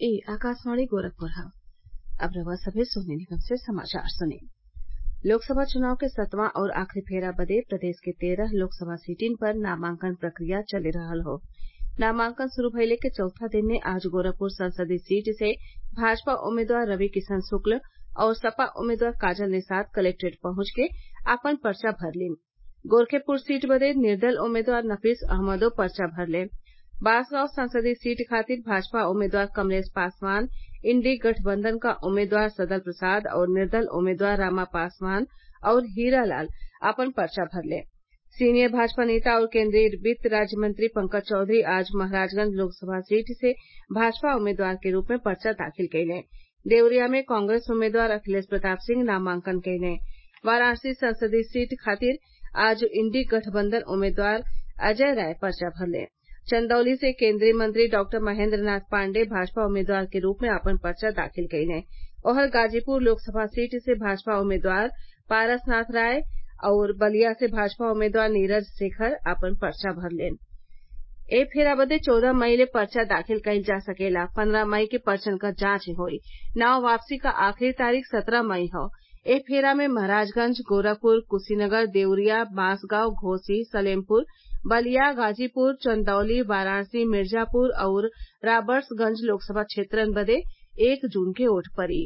ए आकाशवाणी गोरखपुर ह अब रउआ सभे सोहनी निगम से समाचार सुनी लोकसभा चुनाव के सतवां और आखिरी फेरा बदे प्रदेश के तेरह लोकसभा सीटिन पर नामांकन प्रक्रिया चली रहल हौ नामांकन शुरू भइले के चौथा दिन ने आज गोरखपुर संसदीय सीट से भाजपा उम्मीदवार रवि किशन शुक्ल और सपा उम्मीदवार काजल निषाद कलेक्ट्रेट पहुंच के आपन पर्चा भरलीन गोरखेपुर सीट बदे निर्दल उम्मीदवार नफीस अहमदो पर्चा भरले बांसगांव संसदीय सीट खातिर भाजपा उम्मीदवार कमलेश पासवान इंडी गठबंधन क उम्मीदवार सदल प्रसाद और निर्दल उम्मीदवार रामा पासवान और हीरालाल आपन पर्चा भरले सीनियर भाजपा नेता और केन्द्रीय वित्त राज्य मंत्री पंकज चौधरी आज महराजगंज लोकसभा सीट से भाजपा उम्मीदवार के रूप में पर्चा दाखिल कइले देवरिया में कांग्रेस उम्मीदवार अखिलेश प्रताप सिंह नामांकन कइले वाराणसी संसदीय सीट खातिर आज इंडी गठबंधन उम्मीदवार अजय राय पर्चा भरले चंदौली से केन्द्रीय मंत्री डॉक्टर महेन्द्र नाथ पाण्डेय भाजपा उम्मीदवार के रूप में आपन पर्चा दाखिल कइले ओहर गाजीपुर लोकसभा सीट से भाजपा उम्मीदवार पारसनाथ राय और बलिया से भाजपा उम्मीदवार नीरज शेखर आपन पर्चा भरलेन ए फेरा बदे चौदह मई ले पर्चा दाखिल कइल जा सकेला पन्द्रह मई के पर्चन क जांच होई नाम वापसी क आखिरी तारीख सत्रह मई हौ ए फेरा में महराजगंज गोरखपुर कुशीनगर देवरिया बांसगांव घोसी सलेमपुर बलिया गाजीपुर चंदौली वाराणसी मिर्जापुर और राबर्ट्सगंज लोकसभा क्षेत्रन बदे एक जून के वोट पड़ी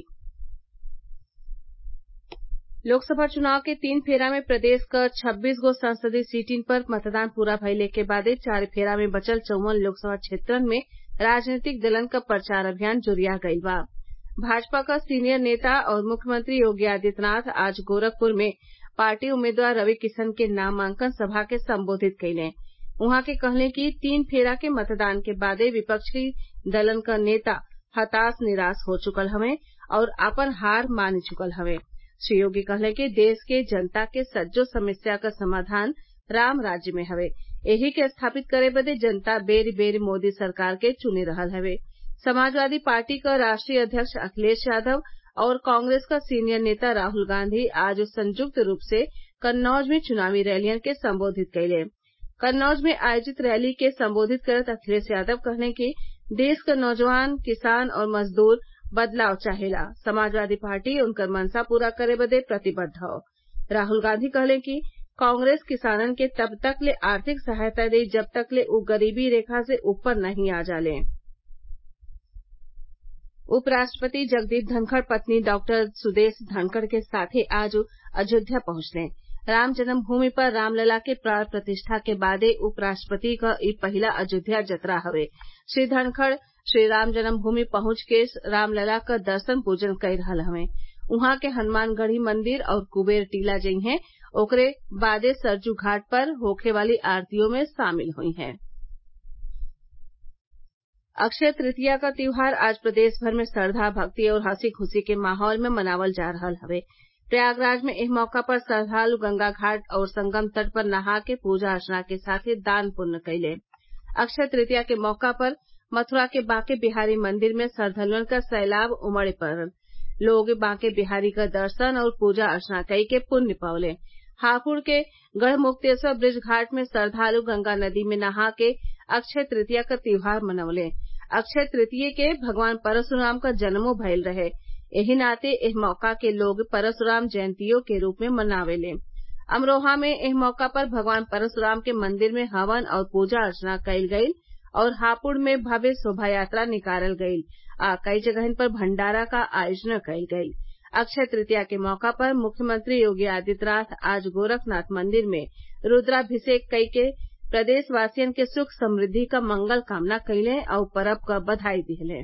लोकसभा चुनाव के तीन फेरा में प्रदेश क छब्बीस गो संसदीय सीटिन पर मतदान पूरा भइले के बादे चार फेरा में बचल चौवन लोकसभा क्षेत्रन में राजनीतिक दलन क प्रचार अभियान जोरिया गइल बा भाजपा क सीनियर नेता और मुख्यमंत्री योगी आदित्यनाथ आज गोरखपुर में पार्टी उम्मीदवार रवि किशन के नामांकन सभा के संबोधित कइले उहाँ के कहले कि तीन फेरा के मतदान के बादे विपक्षी दलन क नेता हताश निराश हो चुकल हवे और आपन हार मान चुकल हवे श्री योगी कहले कि देश के जनता के सज्जो समस्या क समाधान राम राज्य में हवे एही के स्थापित करे बदे जनता बेरी बेरी मोदी सरकार के चुनी रहल हवे समाजवादी पार्टी क राष्ट्रीय अध्यक्ष अखिलेश यादव और कांग्रेस क सीनियर नेता राहुल गांधी आज संयुक्त रूप से कन्नौज में चुनावी रैलियन के संबोधित कइले कन्नौज में आयोजित रैली के संबोधित करत अखिलेश यादव कहले कि देश क नौजवान किसान और मजदूर बदलाव चाहेला समाजवादी पार्टी उनकर मंशा पूरा करे बदे प्रतिबद्ध हौ राहुल गांधी कहले कि कांग्रेस किसानन के तब तक ले आर्थिक सहायता देई जब तक ले उ गरीबी रेखा से ऊपर नहीं आ जाले उपराष्ट्रपति जगदीप धनखड़ पत्नी डॉक्टर सुदेश धनखड़ के साथे आज अयोध्या पहुंचले राम जन्मभूमि पर रामलला के प्राण प्रतिष्ठा के बादे उपराष्ट्रपति क ई पहिला अयोध्या जतरा हवे श्री धनखड़ श्री राम जन्मभूमि पहुंच के रामलला क दर्शन पूजन कई रहल हवे उहाँ के हनुमानगढ़ी मंदिर और कुबेर टीला जइहें ओकरे बादे सरयू घाट पर होखे वाली आरतियों में शामिल हुई हैं अक्षय तृतीया क त्योहार आज प्रदेश भर में श्रद्धा भक्ति और हंसी खुशी के माहौल में मनावल जा रहल हवे प्रयागराज में एह मौका पर श्रद्वालु गंगा घाट और संगम तट पर नहा के पूजा अर्चना के साथे दान पुण्य कइले अक्षय तृतीया के मौका पर मथुरा के बांके बिहारी मंदिर में श्रद्वालुअन क सैलाब उमड़ पड़ल लोग बांके बिहारी क दर्शन और पूजा अर्चना कई के पुण्य पवले हापुड़ के गढ़मुक्तेश्वर ब्रिज घाट में श्रद्वालु गंगा नदी में नहा के अक्षय तृतीया क त्योहार मनवले अक्षय तृतीया के भगवान परशुराम क जन्मो भइल रहे एही नाते एह मौका के लोग परशुराम जयंतियो के रूप में मनावेले अमरोहा में एह मौका पर भगवान परशुराम के मंदिर में हवन और पूजा अर्चना कइल गइल और हापुड़ में भव्य शोभा यात्रा निकालल गइल आ कई जगहिन पर भंडारा क आयोजन कइल गइल अक्षय तृतीया के मौका पर मुख्यमंत्री योगी आदित्यनाथ आज गोरखनाथ मंदिर में रूद्राभिषेक कई के प्रदेशवासियन के सुख समृद्धि क मंगल कामना कइले और परब क बधाई दिहले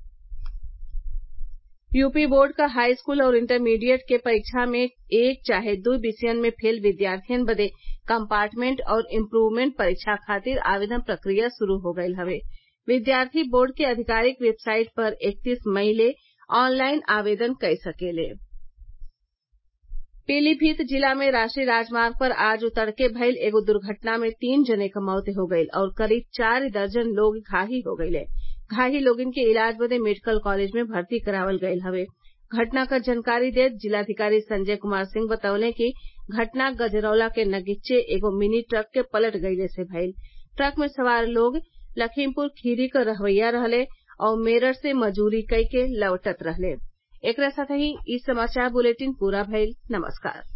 यूपी बोर्ड क हाई स्कूल और इंटरमीडिएट के परीक्षा में एक चाहे दू विषयन में फेल विद्यार्थियन बदे कम्पार्टमेंट और इम्प्रूवमेंट परीक्षा खातिर आवेदन प्रक्रिया शुरू हो गयल हवे विद्यार्थी बोर्ड के आधिकारिक वेबसाइट पर इकतीस मई ले ऑनलाइन आवेदन कई सकेले पीलीभीत जिला में राष्ट्रीय राजमार्ग पर आज तड़के भइल एगो दुर्घटना में तीन जने क मौत हो गईल और करीब चार दर्जन लोग घायल हो गईले घायल लोगन के इलाज बदे मेडिकल कॉलेज में भर्ती करावल गयल हवे घटना क जानकारी देत जिलाधिकारी संजय कुमार सिंह बतौले कि घटना गजरौला के नगीचे एगो मिनी ट्रक के पलट गइले से भइल ट्रक में सवार लोग लखीमपुर खीरी क रहवैया रहले और मेरठ से मजूरी कई के लौटत रहले एकरे साथही इ समाचार बुलेटिन पूरा भइल नमस्कार